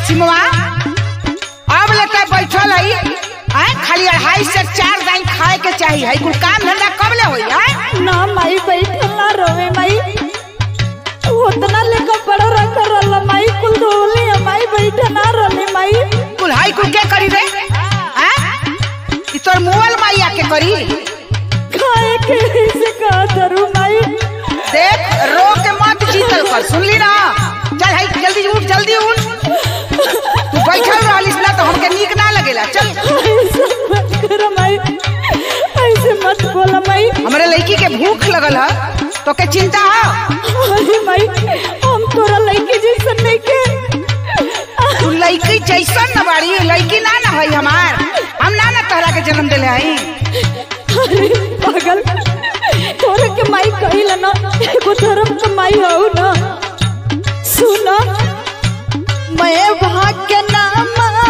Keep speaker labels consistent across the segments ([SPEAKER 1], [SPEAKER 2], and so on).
[SPEAKER 1] सिमवा अब लेते बैठल है आय खाली अढ़ाई से चार दाई खाए के चाहिए है कुल काम धंधा कब ले होई आय
[SPEAKER 2] ना माई बैठल ना रोवे माई उतना लेकर बड़ा रख रहा माई कुल रोली माई बैठे ना रोली माई
[SPEAKER 1] कुल हाई कुल के करी रे आय ई तोर मोबाइल माई आके करी
[SPEAKER 2] खाए के से का करूं माई
[SPEAKER 1] देख रो के मत जीतल कर सुनली ना चल हाई जल्दी उठ जल्दी उठ तू बैठल रहलिस ना तो हमके नीक ना लगेला चल
[SPEAKER 2] ऐसे मत करो माई ऐसे मत बोला माई
[SPEAKER 1] हमरे लड़की के भूख लगल है तो के चिंता है
[SPEAKER 2] अरे माई हम तोरा लड़की जैसन नहीं के
[SPEAKER 1] तू लड़की जैसन न बाड़ी लड़की ना ना है हमार हम ना ना तोहरा के जन्म दिले हई
[SPEAKER 2] अरे पागल तोरे के माई कहिला ना एगो धर्म के माई हो ना सुना मैं भाग्य नाम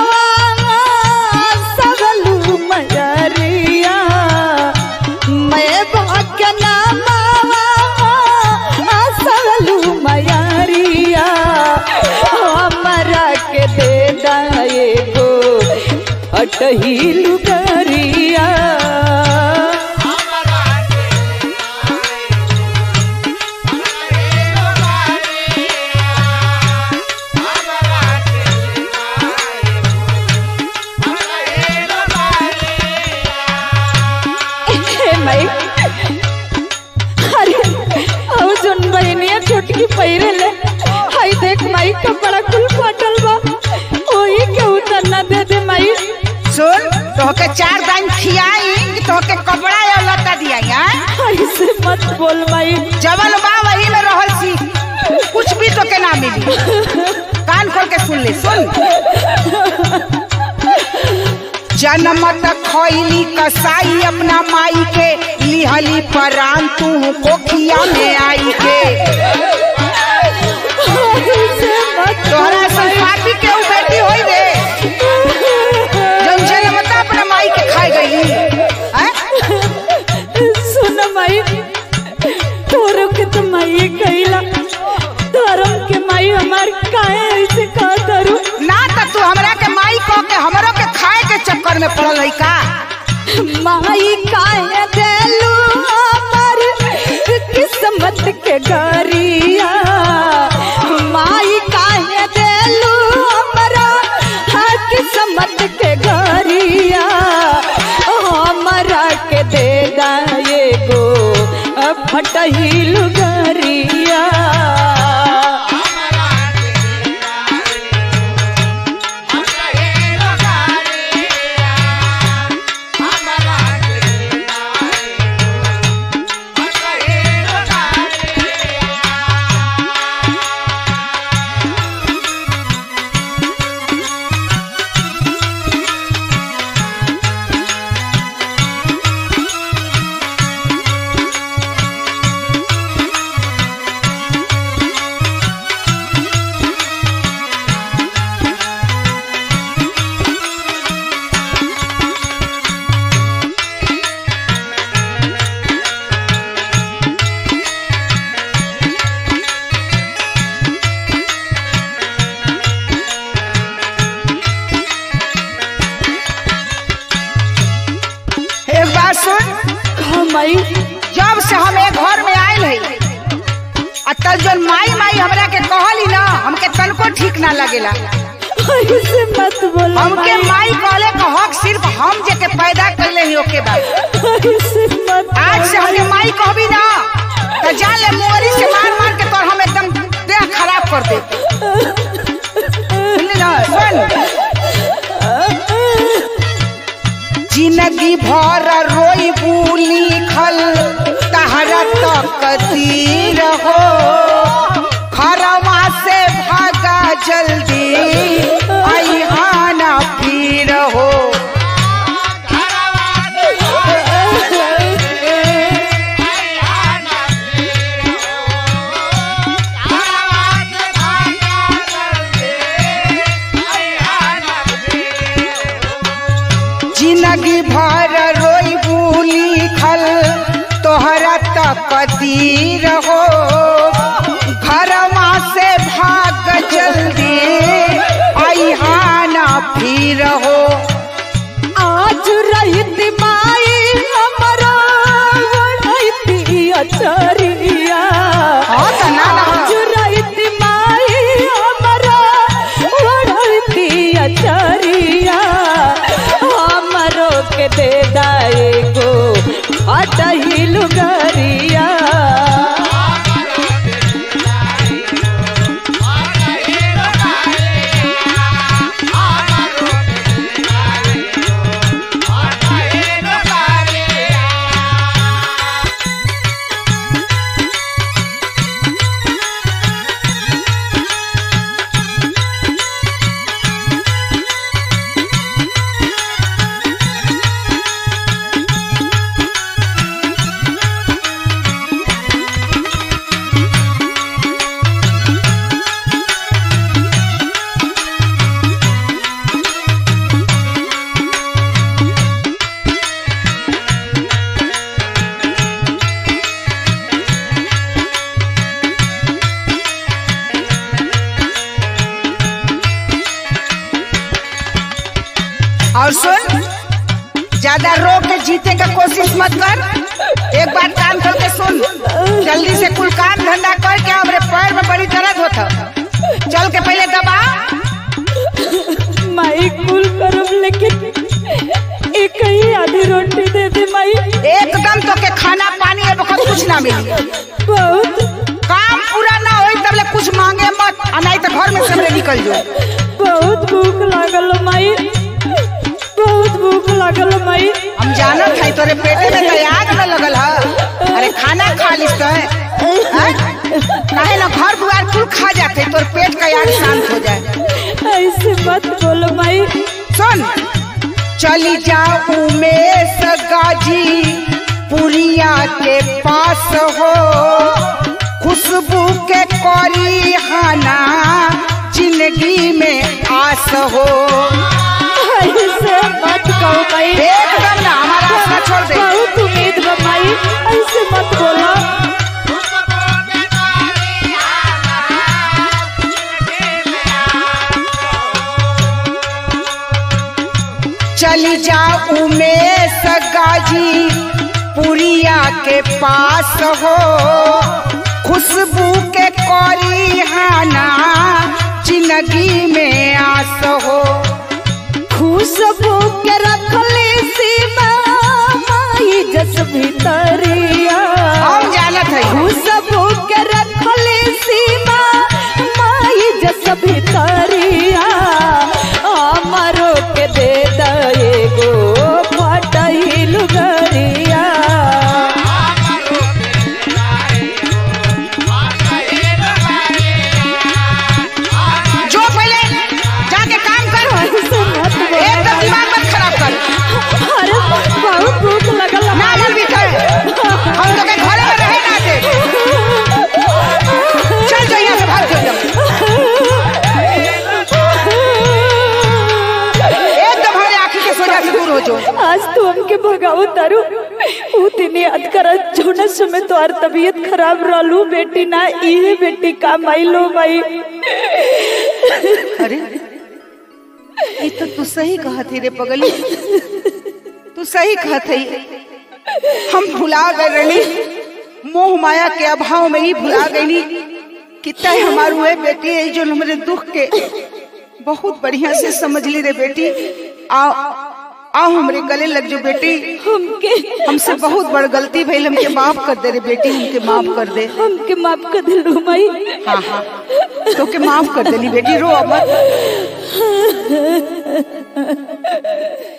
[SPEAKER 2] सगलू मजरिया मैं भाग्य नाम सगलू मयरिया हमरा के दे दाए गो अटही लुगरिया हे माई अरे अब जोन बहनिया छोटकी पहिरे ले हाय देख माई कपड़ा कुल फाटल बा ओही के उतरना दे दे माई
[SPEAKER 1] सुन तोहके चार दान खियाई कि तोहके कपड़ा या लता दियाई हां
[SPEAKER 2] ऐसे मत बोल माई
[SPEAKER 1] जवन बा वही में रहल सी कुछ भी तोके ना मिली कान खोल के सुन ले सुन जनमत खैली कसाई अपना माई के लिहली परान तू कोखिया में आई के
[SPEAKER 2] ऐसे मत
[SPEAKER 1] तोहरा संपाति के उ बेटी होई रे जन जनमत अपना माई के खाई गई हैं
[SPEAKER 2] सुन माई तोरो के तो माई कहिला धर्म के माई हमार काहे ऐसे का करू
[SPEAKER 1] ना त तू हमरा के माई कह के हमरो के खाए के चक्कर में पड़ल है का
[SPEAKER 2] माई काहे देलू हमर किस्मत के गरिया माई काहे देलू हमरा हाँ किस्मत के गरिया हमरा के दे दाए गो फटही लुगरिया
[SPEAKER 1] एक बात सुन
[SPEAKER 2] हाँ माई
[SPEAKER 1] जब से हम एक घर में आयल है आ तब जन माई माई हमरा के कहली ना हमके तनको ठीक ना लगेला
[SPEAKER 2] ऐसे मत बोल
[SPEAKER 1] हमके माई कहले का हक सिर्फ हम जे के पैदा करले ही ओके बाद
[SPEAKER 2] ऐसे मत
[SPEAKER 1] आज से हमके माई कहबी ना तो जा ले मोरी से मार मार के तोर हम एकदम देह खराब कर दे सुनली ना सुन जिंदगी भर रोई बुली खल तहरा तकदीर हो खरवा से भागा जल्दी आई आना फिर हो जिंदगी भर रोई बुली खल तोहरा तकदीर हो घरवा से भाग जल्दी आई
[SPEAKER 2] भितरिया हमरो के दे दाए गो अटही लुगरिया
[SPEAKER 1] और सुन ज्यादा रो के जीते का कोशिश मत कर एक बार काम करके सुन जल्दी से कुल काम धंधा करके हमरे पैर में बड़ी दर्द होता चल के पहले दबा
[SPEAKER 2] माई कुल करम लेकिन एक ही आधी रोटी दे दे माई
[SPEAKER 1] एकदम तो के खाना पानी अब बहुत कुछ ना मिली
[SPEAKER 2] बहुत
[SPEAKER 1] काम पूरा ना होई तब ले कुछ मांगे मत आ नहीं तो घर में से हमरे निकल जो
[SPEAKER 2] बहुत भूख लागल माई बहुत भूख लागल माई
[SPEAKER 1] हम जानत है तोरे पेटे में तो आग न लगल है अरे खाना खा लिस तो काहे ना घर दुआर कुल खा जाते तोर पेट का आग शांत हो जाए
[SPEAKER 2] ऐसे मत बोलो माई
[SPEAKER 1] सुन चली जाओ उमेश गाजी पुरिया के पास हो खुशबू के करी हाना जिंदगी में आस हो
[SPEAKER 2] ऐसे मत कहो माई
[SPEAKER 1] एकदम ना हमारा आसरा छोड़ दे
[SPEAKER 2] बहुत उम्मीद बा माई ऐसे मत बोलो
[SPEAKER 1] चली जाओ उमेश गाजी पुरिया के पास हो खुशबू के करी हाना जिंदगी में आस हो
[SPEAKER 2] खुशबू के रखले सीमा माई जस भीतरिया
[SPEAKER 1] हम जानत है
[SPEAKER 2] खुशबू के रखले सीमा माई जस भीतरिया हमरो के दे दए गो फटही लुगरिया
[SPEAKER 1] जो पहले जाके काम कर
[SPEAKER 2] ऐसे मत बोलो
[SPEAKER 1] एकदम दिमाग मत खराब कर
[SPEAKER 2] अरे बहुत भूख लगल
[SPEAKER 1] ना मन भी कर हम लोग के घरे में रहे ना दे चल जो यहाँ से भाग जाओ एकदम हमारे आँखी के सोजा से दूर हो जाओ
[SPEAKER 2] आज तो हमके भगाओ तारू ऊ दिन याद कर जोना समय तोहार तबीयत खराब रहलू बेटी ना इहे बेटी काम आइलो भाई
[SPEAKER 1] अरे ये तो तू सही कहत है रे पगली तू सही कहत है हम भुला गए रही मोह माया के अभाव में ही भुला गई कितना ही हमारू है बेटी है जो हमारे दुख के बहुत बढ़िया से समझ ली रे बेटी आओ आओ हमरे गले लग जो बेटी
[SPEAKER 2] हमके
[SPEAKER 1] हमसे बहुत बड़ गलती भइल हमके माफ कर दे रे बेटी हमके माफ कर दे
[SPEAKER 2] हमके माफ कर दिलू माई
[SPEAKER 1] हाँ हाँ तो के माफ कर देली बेटी रो अब मत